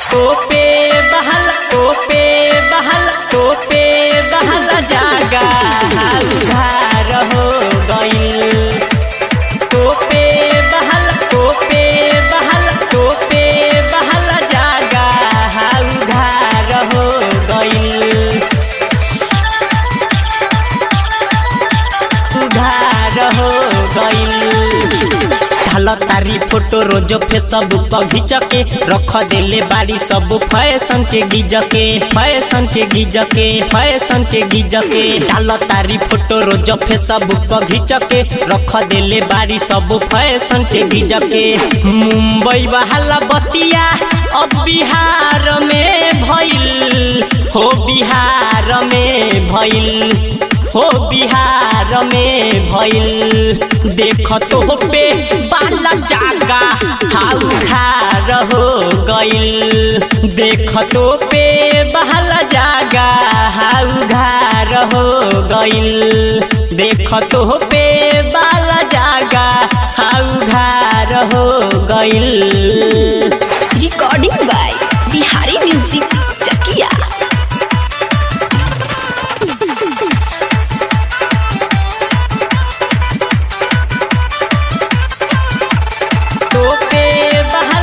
तोपे बहल तोपे बहल तोपे बहल जागा उधार हो गइल तोपे बहल तोपे बहल तोपे बहल जागा उधार हो गइल उधार हो गइल ढाल तारी फोटो रोज फेसबुक पर घिंच के रख देले बाड़ी सब फैशन के गिज के फैशन के गिज के फैशन के गिज के ढाल तारी फोटो रोज फेसबुक पर घिंच के रख देले बाड़ी सब फैशन के गिज के मुंबई बहाला बतिया अब बिहार में भइल हो बिहार में भइल हो बिहार में भइल देख तो पे बाला जागा हाउ खार हो गइल देख तो पे बाला जागा हाउ घार हो गइल देख तो पे बाला जागा हाउ घार हो गइल recording by Bihari music Chakia तोपे बहल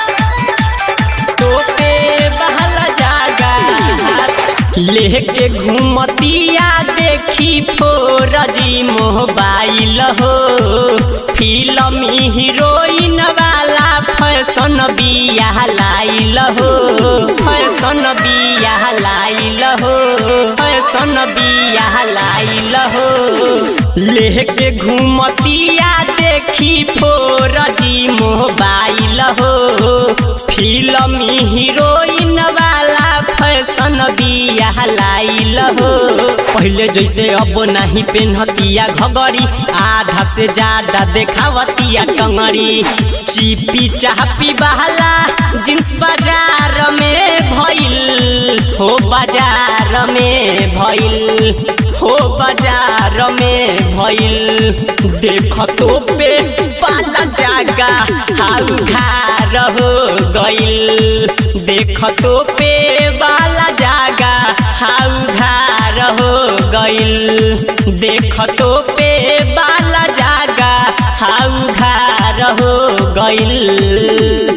तोपे बहल जागा लेके घूमतिया देखी फोरजी मोबाइल हो फिल्म हीरोइन वाला फैशन बिया लाइल हो फैशन बिया लाइल हो फैशन बिया लाइल हो लेके घूमतिया देखी फोरजी मोबाइल हो फिल्म हीरोइन वाला फैशन बिया लाइल हो पहले जैसे अब नहीं पेन्हतिया घगरी आधा से ज्यादा देखावतिया टंगरी चिपी चापी बहला जींस बाजार में भइल हो बाजार में भइल हो बाजार में भइल देख तो पे पाला जागा हाउ घार हो गइल देख तो पे बाला जागा हाउ घार हो गइल देख तो पे बाला जागा हाउ घार हो गइल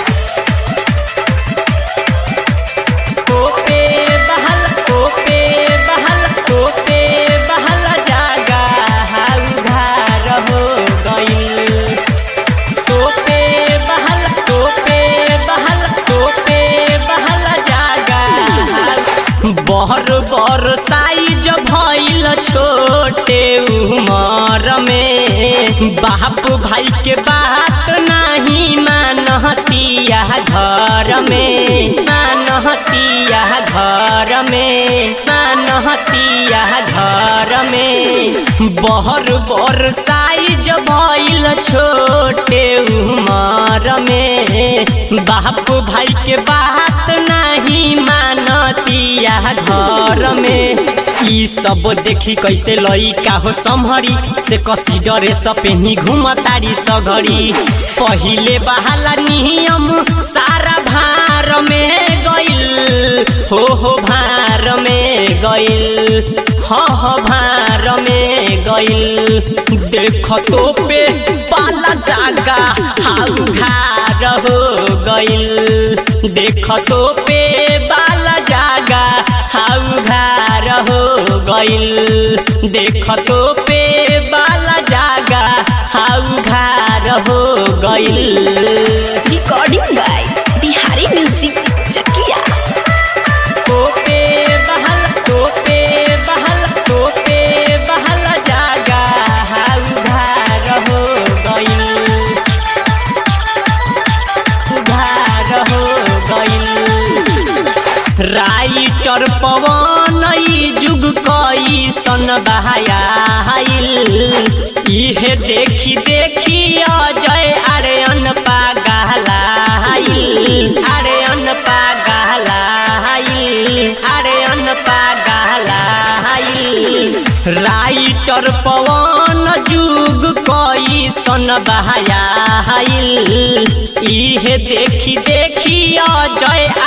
तोपे बहल तोपे बहल तोपे बहल जागा हाउ घार हो गइल तोपे बहल तोपे बहल तोपे बहल जागा बहर बर साइज भइल छोटे उमर में बाप भाई के बात नहीं मानहतिया घर में मानहतिया घर में मानहतिया घर में बहर बर साइज भइल छोटे उमर में बाप भाई के बात नहीं मानतिया घर में ई सब देखी कैसे लइका हो सम्हरी से कसी डरे सपेनी घुमतारी सघरी पहिले बहाला नियम सारा भार में गइल हो हो भार में गइल ह ह भार में गइल देख तो पे पाला जागा हाउ घार हो गइल देख तो पे बाला जागा हाउ घार हो गइल देख तो पे बाला जागा हाउ घार हो गइल recording by Bihari music Chakia तोपे बहल तोपे बहल तोपे बहल जागा हाउ घार हो गइल घार हो गइल राइटर पवन ई जुग कई सन बहायाइल इहे देखी देखी अजय आर्यन पागलाइल आर्यन पागलाइल आर्यन पागलाइल राइटर पवन जुग कई सन बहायाइल इहे देखी देखी अजय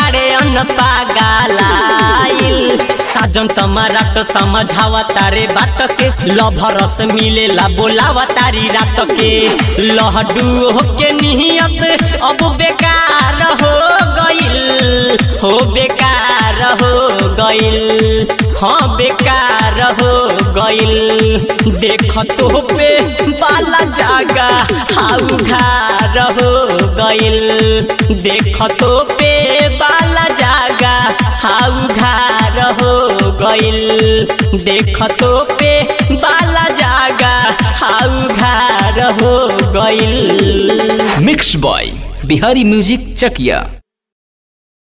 पागलाइल साजन सम्राट समझावा तारे बात के लभरस मिलेला बोलावा तारी रात के लहडू होके नियत अब बेकार हो गइल हो बेकार हो गइल हाँ बेकार हो गइल देख तो पे बाला जागा हाउ घार हो गइल देख तो पे बाला जागा हाउ घार हो गइल देख तो पे बाला जागा हाउ घार हो गइल mix by Bihari music Chakiya